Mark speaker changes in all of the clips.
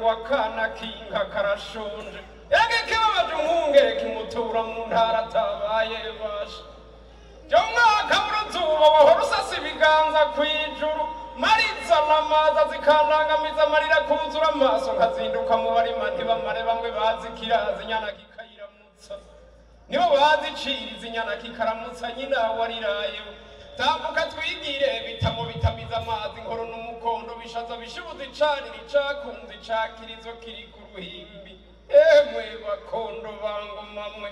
Speaker 1: ngo akana k'inka karashonje yage kibabaje umwungere kimutura mu ntara atabaye basha byo mwaka w'uruzuba wahora usasa ibiganza kw'ijuru mariza n'amaza zikandangamiza amarira kuzura amaso nkazinduka mu barima ntibamare bamwe bazi kirazi inyana kikayiramutsa nibo bazi iciriza inyana kikaramutsa nyina warirayeho tambuka twigire bitamo bitamiza amazi inkoro n'umukondo bishaza bishibuza icanira icakunze icakirizo kiri ku ruhimbi emwe bakondo bangomamwe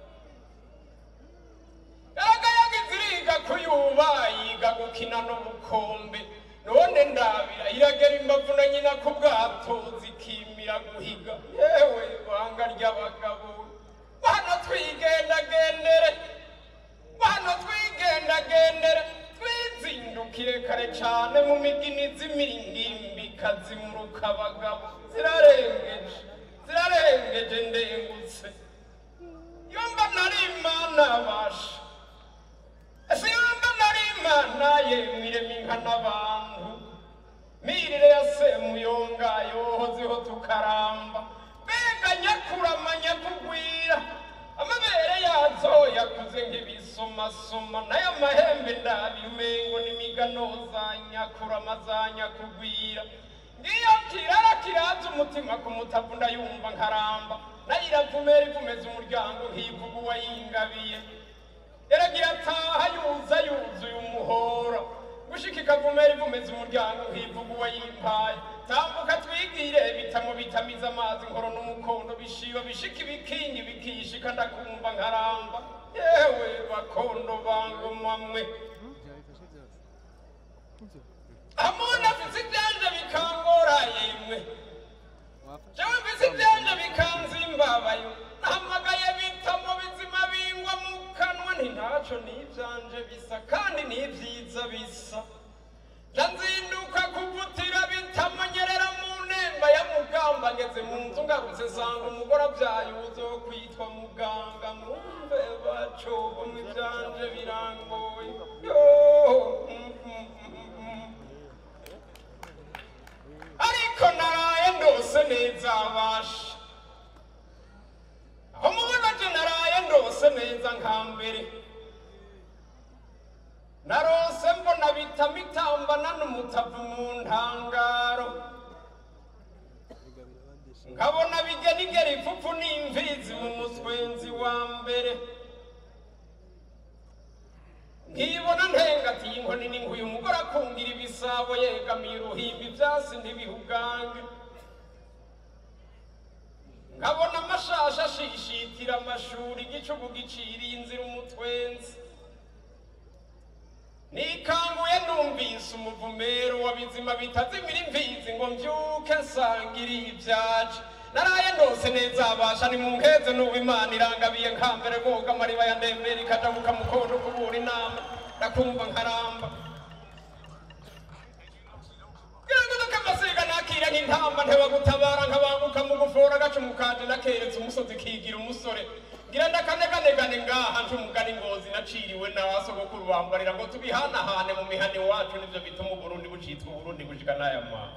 Speaker 1: yagayaga iziriga kuyuba yiga gukina n'ubukombe none ndabira iragera imbavu na nyina ku bwato zikimira guhiga yewe banga ry'abagabo bano twigendagendere bano twigendagendere twizindukire kare cane mu migini z'imiringimbi kazimuruka abagabo zirarengeje zirarengeje ndengutse yomba nari imana basha ese yomba nari imana yemirema inka n'abantu mirire ya semuyonga yohozeho tukaramba mbega nyakurama nyakugwira amabere yazo yakuze nk'ibisomasoma nayo amahembe ndabira umengo n'imigano za nyakurama za nyakugwira ngiyo kirara kiraza umutima ku mutavu ndayumva nkaramba nayo iravumera ivumeza umuryango nkivuga uwayingabiye yaragira ataha yuza yuzuye umuhora gushika ikavumera ivumeza umuryango nkivuga uwayimpaye tambuka twigire bitamo bitamiza amazi inkoro n'umukondo bishiba bishika ibikingi bikishika ndakumva nkaramba yewe bakondo bangomamwe amuna afise ivyanje bikangora yemwe jewe mfise ivyanje bikanzimbabayo nahamagaye bitamo bizima bingwa mu kanwa nti ntaco n'ivyanje bisa kandi n'ivyiza bisa ndanzinduka kuvutira bitamonyerera mu nemba ya mugamba ngeze mu nzu ngarutse sanga umugore avyaye uzo kwitwa muganga mwumve bacobo mu ivyanje birangoye yo mm, mm, mm, mm. ariko naraye ndose neza abasha aho mubona je naraye ndose neza nka mbere narose mbona bitama itambana n'umutavu mu ntangaro nkabona bigenigera ipfupfu n'imfizi mu muswenzi wa mbere nkibona ntengatiye inkoni n'inkuye umugore akungira ibisabo yegamiye uruhimbi ivyasi ntibihugange nkabona amashasha ashishitira amashuri igicugu giciriye inzira umutwenzi nikanguye numvise umuvumero wa bizima bitazimira imfizi ngo mvyuke nsangiriye ibyaje naraye ndose neza abasha ni mu nkeze n'ubu imana irangabiye nkambere boga amariba ya ndembere ikajabuka mukondo kubura inama ndakumva nkaramba Ngiranguduka amasiga nakira nk'intamba ntebagutabara nkabanguka mu gufora agacumu kanje nakeretse umusozi kigira umusore ngira ndakaneganegane ngaha nje umugani ngozi naciriwe na basogokuru bambarira ngo tubihanahane mu mihani wacu nivyo bituma uburundi bucitwa uburundi gushika n'aya mwana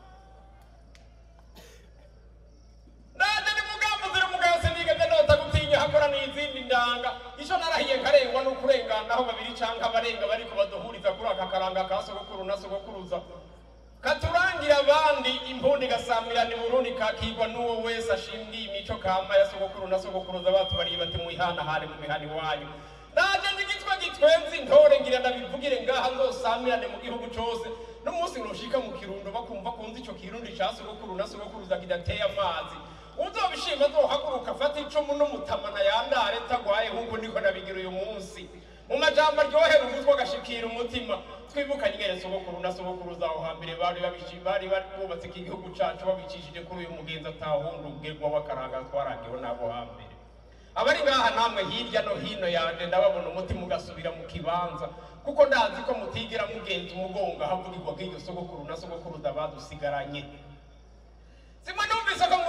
Speaker 1: naje ni mugambo ziri mugabo sinigeze nota gutinya hakora n'izindi ndanga ico narahiye nkarengwa n'ukurenganaho babiri canke abarenga bariko baduhuriza kuri aka karanga ka sogokuru na sogokuruza katurangira abandi impundi gasamirana i burundi kakigwa n'uwo wese ashingiye imico kama ya sogokuru na sogokuruza batubariye bati muyihanahane mu mihani wanyu naje ndigitwa gitwenzi ntore ngira ndabivugire ngaha nzosamirane mu gihugu cose n'umunsi noshika mu kirundo bakumva kunzi ico kirundi ca sogokuru na sogokuruza kidateye amazi uzobishima azohaguruka afata icumu n'umutamana yandare tagwaye nk'uko niko nabigira uyu munsi mu majambo aryohera umutwe agashikira umutima twibukanye ingene sogokuru na sogokuruza aho hambere bari babishi- bari bubatse iki gihugu cacu babicishije kuri uyu mugenzi atahunda ubwirwa w'akaranga twarangiwe n'abo hambere abari ngaha namwe hirya no hino yanje ndababona umutima ugasubira mu kibanza kuko ndazi ko mutigera mugenza umugongo ahavugirwa bw'iryo sogokuru na sogokuruza badusigaranye zimwe numvise ko mwumva haya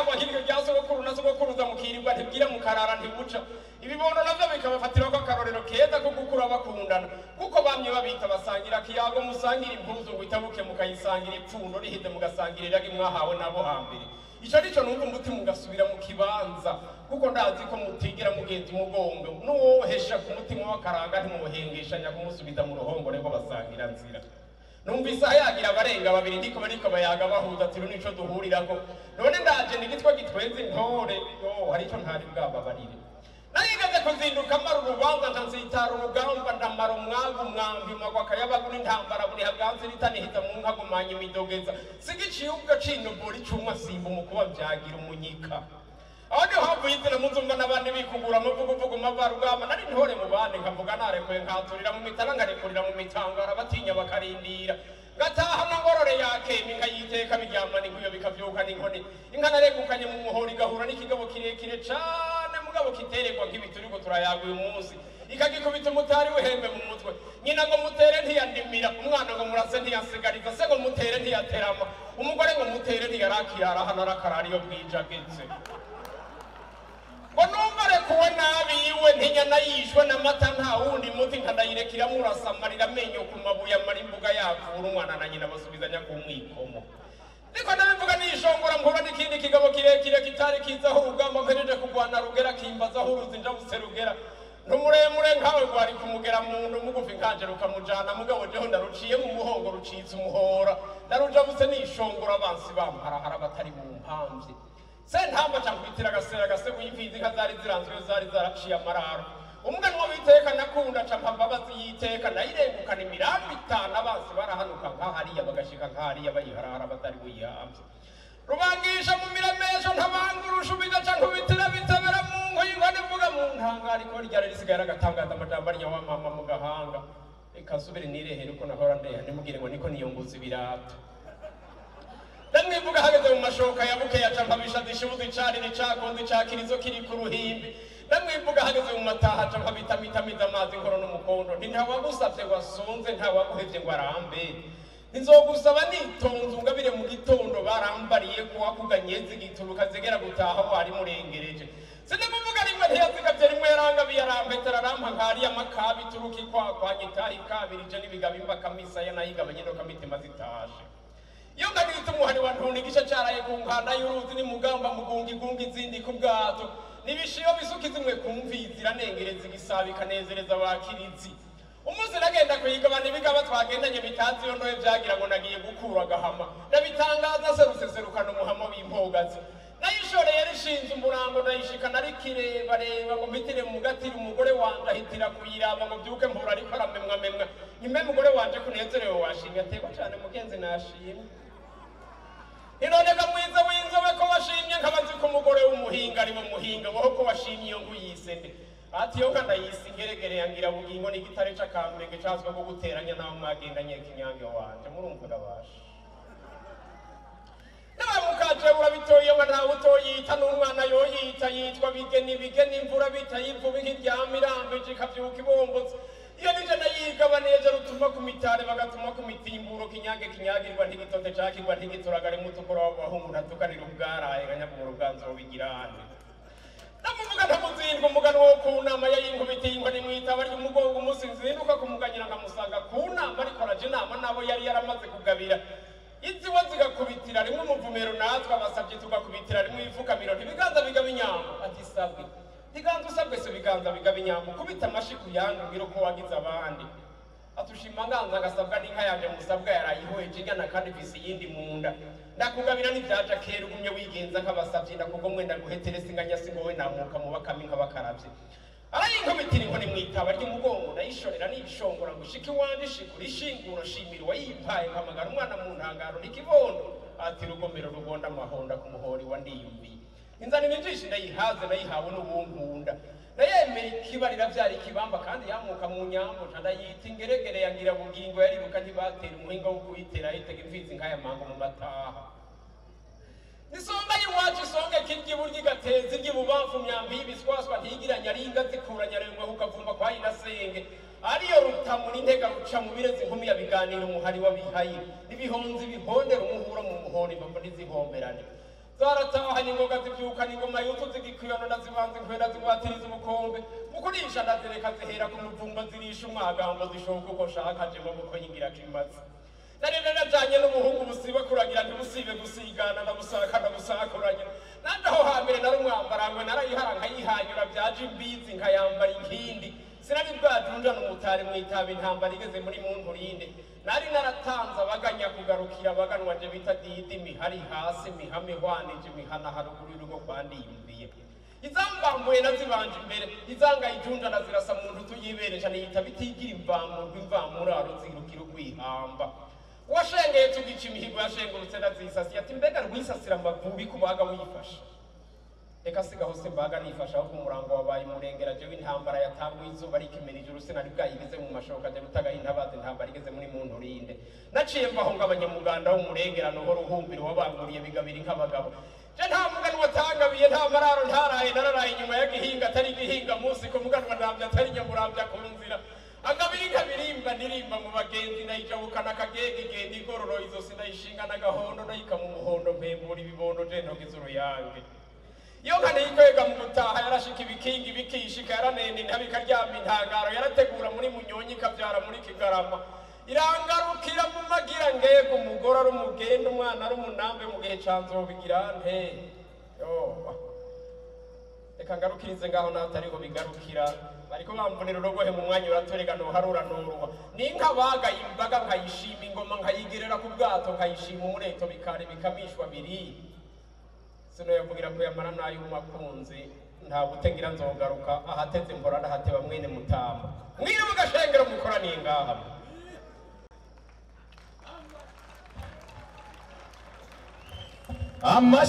Speaker 1: cyangwa nk'iryo rya sogokuru na sogokuruza mukirirwa ntibwira mukarara ntibuca ibibondo navyo bikabafatiraho akarorero keza ko gukura bakundana kuko bamye babita basangira kiyago musangira impuzu ngo itabuke mukayisangira ipfundo riheze mugasangira iragi mwahawe nabo hambere ico nico numva umutima ugasubira mu kibanza kuko ndazi ko mutigera mugenza umugongo n'uwohesha ku mutima w'akaranga ntimuhengeshanya kumusubiza mu ruhongore ngo basangira nzira numvise hayagira abarenga babiri ndiko bariko bayaga bahuza ati nico duhurirako none ndaje ni gitwa gitwenza intore yo hari ico ntari bwababarire narigaze kuzinduka mara urubanza nca nsitara urugamba ndamara umwagu mwambi magwa akayabagu n'intambara buri haganze ritanihiza mu nka gumanya imidogeza sigiciye ubwo cinubura icumwa simba umukuba vyagira umunyika aho niho havuye izina muzumva n'abandi bikugura amavuguvugu mavarugamba nari ntore mu bandi nkavuga narekuye nkaturira mu mitana ngarekurira mu mitangara batinya bakarindira ngataha na ngorore yakema inka yiteka biryamana inkuyo bikavyuka n'inkoni inka naregukanye mu muhoro igahura n'ikigabo kirekire cane mugabo kiteregwa nk'ibi turiko turayaga uyu munsi ikagikubita umutari w'ihembe mu mutwe nyina ngo mutere ntiyandimira umwana ngo murase ntiyasigariza se ngo mutere ntiyaterama umugore ngo mutere ntiyarakirara hano arakarara iyo bwijagetse ngo numva arekuwe nabi yiwe ntinyana yishwe n'amata nta wundi muti nkanayirekera murasamarira amenyo ku mabuye amara imbuga yavura umwana na nyina basubizanya ku mwikomo niko nabivuga nishongora mpura n'ikindi kigabo kirekire kitari kizaho urugamba mpejeje kurwana rugera kimbazaho uruzi njabuse rugera ntumuremure nkawe rwari kumugera muntu mugufi nkanje rukamujana mugabo jeho ndaruciye mu muhongo rucitse umuhora narujabuse nishongora abansi bamparahara batari mu mpamvye sentamba cankubitira agasera agasego y'imfizi inka zari ziranzwe zari zaraciye amararo umuganwa w'iteka nakunda ca mpambabazi y'iteka nayirengukana imirambi itanu abansi barahanuka nkahariya bagashika nkahariya bayiharara batari buyihamvye rubangisha mu miremesho ntabangurusha ubiga ca nkubitira bitebera mu nkoyi ngo nivuga mu ntangaro iko ryari risigaye ragatangaza amajambo arya wa mama mu gahanga reka nsubire nirehere uko nahora ndeha ntimugire ngo niko niyunguza ibirato ndamwivuga hageze mu mashoka ya buke ya campabisha zishubuza icari n'icakundi cakirizo kiri ku ruhimbi ndamwivuga hageze mu mataha campabitamidamiza amazi nkoro n'umukondo nti ntawagusavye ngo asonze ntawaguhevye ngo arambe nizogusaba nitonze ungabire mu gitondo barambariye kuwakuganyezi gituruka zigera gutaha wari murengereje sinamuvuga rimwe ntiyazigavye rimwe yarangabiye arampetera arampa nkariya makabi turuka ikwakwanya itaha ikabirije n'ibigabimba kamisaya nayigabanye no kamitima zitashe iyo nganitse umuhani wa ntuni igice caraye ku nkanda y'uruzi ni mugamba mugunga igunga izindi ku bwato nibishiyo bisuka zimwe ku mvizi iranengereza igisabo ikanezereza abakirizi umunsi nagenda kuyigabana ibigaba twagendanye bitazi iyo ntoye vyagira ngo nagiye gukura agahama ndabitangaza se ruseserukana umuhama w'impogazi nayishoreye rishinze umurango ndayishikana arikirebareba ngo mpitire mu gatiri umugore wanje ahitira kuyiraba ngo vyuke mpura ariko aramemwa memwa nyime mugore wanje kunezerewe washimye ategwa cane mugenzi nashimye inoneka mwiza w'inzobe ko washimye nkabazi ko umugore w'umuhinga ari mu muhinga woho ko washimye iyo nguyise nde ati iyo nka ndayise ingeregere yangira bugingo n'igitare c'akambenge cazwe ko guteranya naho mwagendanye kinyange wanje murumva ndabasha nabamukaje urabitoye ngo ntawe utoyita n'umwana yoyita yitwa bigeni bigeni imvura bitayivuba nk'iryama irambije ikavyuka ibombotse iyo nije nayigaba neza rutuma ku mitare bagatuma ku mitimburo kinyange kinyagirwa ntigitote cakirwa ntigituragare mutukura w'abahungu ntatukanira ubwaraye ganyagumura ubwanzo bigirane namuvuga ntamuzindwa umugano wo ku nama yayinkubitiye ni mwitaba ry'umugongo umunsi nzinduka kumuganyira nkamusanga ku nama ariko araje inama nabo yari yaramaze kugabira iziwe zigakubitira rimwe umuvumero natwe abasabye tugakubitira rimwe ifukamiro ntibiganza bigaba inyambo ati sabwe ntiganza usabwe se biganza bigaba inyambo kubita amashi ku yandi ubwira uko wagize abandi atushima nganza agasabwa n'inka yanje musabwa yarayihweje igana kandi visi iyindi mu nda ndakugabira n'ivyaja kera ugumye wigenza nk'abasavye ndakugomwe ndaguheteresa inganyasi ngo we namuka mu bakame nk'abakaravye arayinkubitira inkoni mwitaba ry'umugongo ndayishorera niyishongora ngo ishike iwanje ishikura ishinguro shimira uwayimpaye mpamagara umwana mu ntangaro n'ikibondo ati rugomero rugonda amahonda ku muhori wa ndiyumviye inzanira injishi ndayihaze nayihawe n'ubunkunda ndayemera ikibarira vyari ikibamba kandi yamuka mu nyambo nca ndayita ingeregere yangira bugingo yariruka ntibatera umuhinga wo kuyitera yitega imfizi nk'aya mango mu mataha nisonga y'iwacu isonga kirya iburyo igateza iry'ibubamfu myambi y'ibiswaswa ntigiranya ringa zikuranya rengwe ukavumba kwa inasenge ariyo rutamu n'intega ruca mu birezi inkumi ya biganiro umuhari w'abihaye n'ibihonzi bihondera umuhuro mu muhoro imbavu ntizihomberane zaratahanye ingoga zibyukana ingoma yutu zigikwiyono ndazibanza inkwera zigwatiriza ubukombe mu kurisha ndazireka zihera ku muvumba zirisha umwagambo zishoka uko shaka jemo kuko yingira kimaze narene najanye n'umuhungu busiba kuragira ntibusibe gusigana ndabusaka ndabusakuranye nanje aho hambere nari umwambarangwe narayihara nkayihanyura byaje imbizi nkayambara inkindi sinari bwajunja n'umutari mwitaba intambara igeze muri muntu rinde nari naratanze abaganya kugarukira abaganwa je bita didi mihari hasi mihame hwanije mihana haruguru y'urugo kwandiyumviye izambambuye nazibanje imbere izangayijunja nazirasa mu ndu tuyibereje niyita bitigira imvamurwa imvamuraro zirukira urwihamba uwashengeye tugica imihigo yashengurutse nazisasiye ati mbega rwisasira amavubi kubaga wifashe reka sigaho se mbaga nifasha aho umurango wabaye umurengera jewe intambara yatanguye izuba rikimera ijuru sinari bwayigeze mu mashoka je rutagaye intabaza intambara igeze muri muntu rinde naciye mvaho ngo abanyamuganda w'umurengera noho ruhumbiro wabanguriye bigabiri nk'abagabo je nta muganwa atangabiye nta mararo ntaraye nararaye inyuma ya gihinga atari gihinga munsi ko muganwa ndamvya atari nyamuramvya ku nzira agabiri kabirimba ndirimba mu bagenzi ndayijabukana akagega igenda igororo izosi ndayishinga n'agahondo ndayika mu muhondo mpembura ibibondo je ntogize uruyange iyo nkane yikwega mu gutaha yarashika ibikingi bikishika yaranenda intabi ikaryama intangaro yarategura muri munyonyi ikabyara muri kigarama irangarukira mu magira ngego umugore ari umugenda umwana ari umunambe mu gihe ca nzobigira nte yoba reka ngarukirize ngaho naho atariho bigarukira bariko bamvunira urogohe mu mwanya uratorega noharura noruha ninka bagaye imbaga nkayishima ingoma nkayigerera ku bwato nkayishima umureto bikare bikamishwa biri sino yavugira ko yamara nayo makunzi nta gutegera nzogaruka ahateze mbora ndahateba mwene mutamba mwire mugashengero mukoraniye ngaha
Speaker 2: Ama